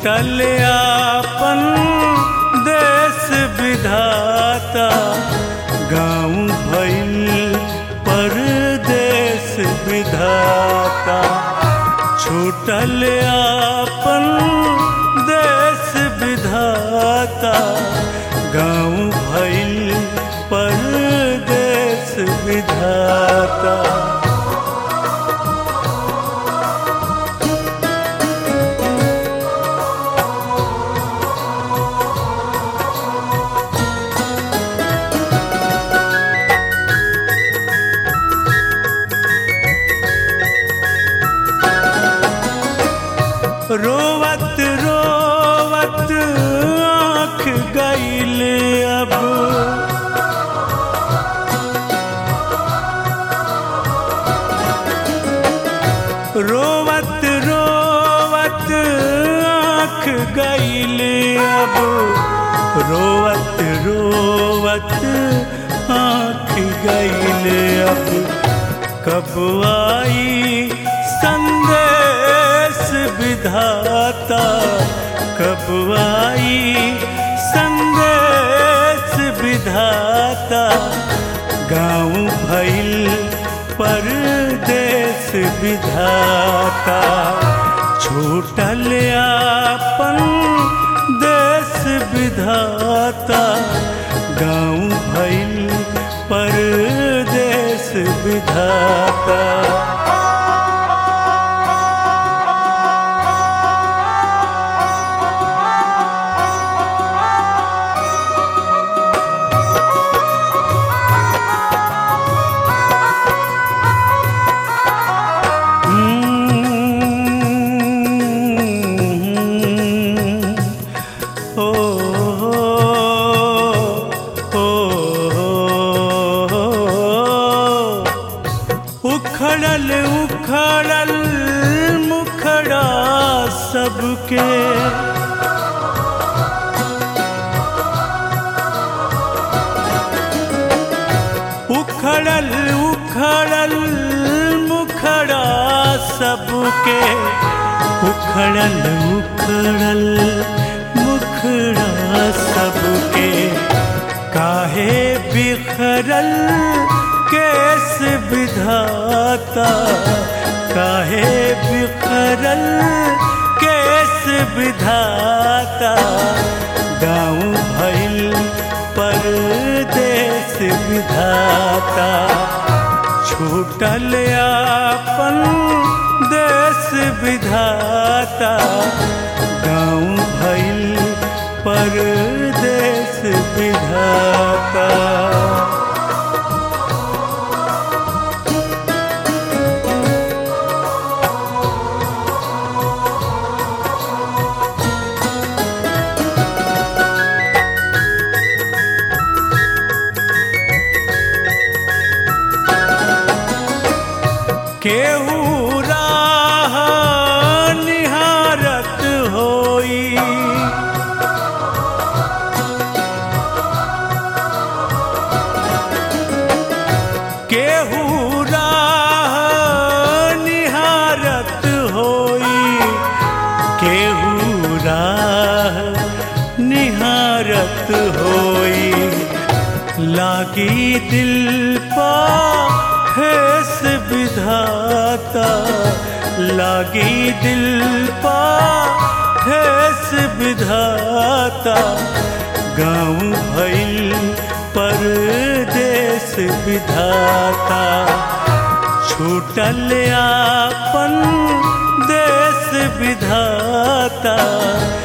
छूटल आपन देश विधाता गाँव भइल परदेश विधाता छूटल आपन देश विधाता गाँव भइल परदेश विधाता रोवत रोवत आँख गईल अब रोवत रोवत आँख गईल अब रोवत रोवत आँख गईल अब कब आई संदेश विधाता कब आई संदेश विधाता गाँव भइल परदेश विधाता छूटल आपन देश विधाता गाँव भइल परदेश विधाता ओ उखड़ल उखड़ल मुखड़ा सबके उखड़ल उखड़ल मुखड़ा सबके उखड़ल उखड़ल मुखड़ा सबके काहे बिखरल केस विधाता काहे बिखरल केस विधाता गाँव भइल परदेश विधाता छूटल आपन देश विधाता गाँव भइल परदेश विधाता केहू राह निहारत होई केहू राह निहारत होई केहू राह निहारत होई लागी दिल पा ठेस विधाता लागी दिल पा ठेस विधाता गाँव भइल परदेश विधाता छूटल आपन देश विधाता